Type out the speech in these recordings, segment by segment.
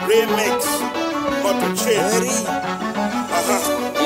remix moto chini Aha.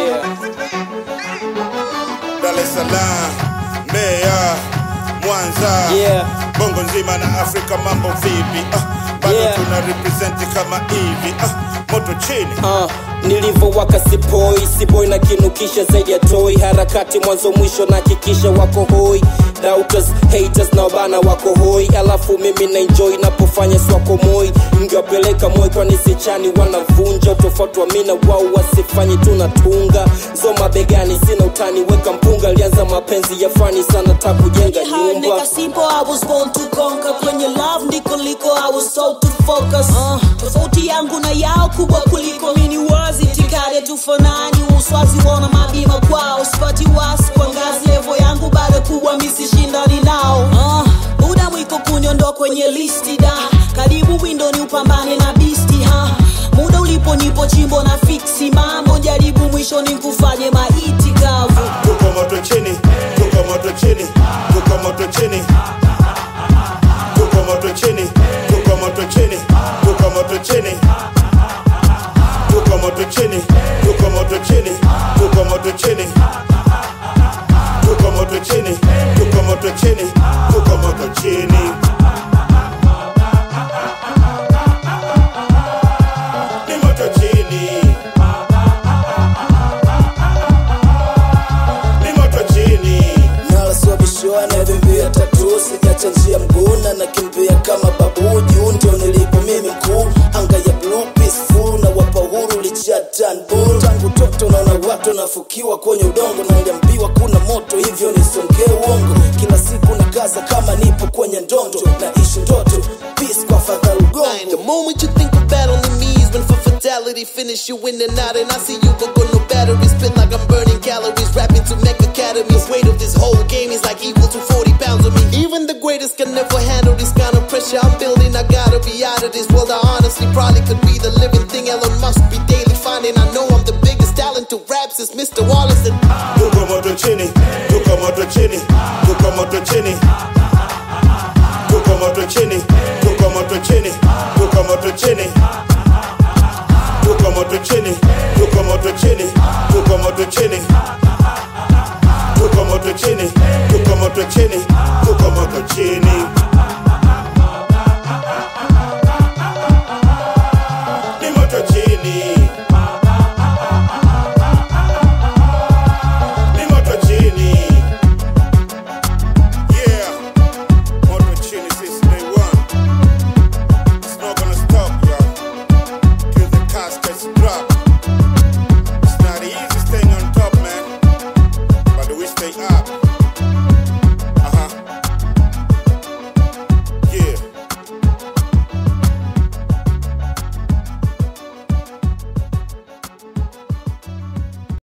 Dar es Salaam, Mbeya, Mwanza, Yeah. Bongo nzima na Afrika, mambo vipi? Ah, bado Yeah. tuna represent kama hivi ah, moto chini uh, nilivyowaka sipoi siboi na kinukisha zaidi ya toi harakati mwanzo mwisho na hakikisha wako hoi doubters haters na wabana wako hoi alafu mimi na enjoy napofanya swako moi mngewapeleka moi kwani sichani wanavunja tofauti wa mina wao wasifanye tunatunga zoma begani sina utani weka mpunga alianza mapenzi ya fani sana ta kujenga Hard nyumba nigga simple, I was born to conquer. Kwenye love ndiko liko, I was told to focus. Uh, tofauti yangu na yao kubwa kuliko mini wazi tikade tufanani uswazi wona mabima kwao sipati wasi kwa ngazi levo yangu bado kubwa misishindani nao uh, muda mwiko kunyondo kwenye listi da karibu windoni upambane na bisti ha muda ulipo nipo chimbo na fiksi mambo jaribu mwishoni nkufanye maiti kavu tuko moto chini tuko moto chini tuko moto chini tuko moto chini tuko moto chini tuko moto chini tuko moto chini tuko moto chini tuko moto chini tuko moto chini tuko moto chini tuko moto chini ni moto chini ni moto chini nalaswabishiwa navimbia tatu sijacha njia mguna nakimbia kama babu juu ndio nilipo mimi mkuu anga ya blue peaceful na wapa uhuru lichatanbu tangu toto naona watu nafukiwa kwenye udongo na niliambiwa kuna moto hivyo nisongee uongo kila siku na kaza kama nipo kwenye ndondo naishi ndoto peace kwa fadha The ugongo moment you think of battling me is when for fatality finish you in and out and I see you go go no battery spit like I'm burning calories rapping to make academies weight of this whole game is like equal to 40 pounds of me even the greatest can never handle this kind of pressure I'm building I gotta be out of this world I honestly probably could be the living thing Elon Musk be daily finding I know I'm the biggest talent to rap since Mr. Wallace and tuko moto chini tuko moto chini tuko moto chini tuko moto chini tuko moto chini tuko moto chini tuko moto chini tuko moto chini tuko moto chini tuko moto chini tuko moto chini tuko moto chini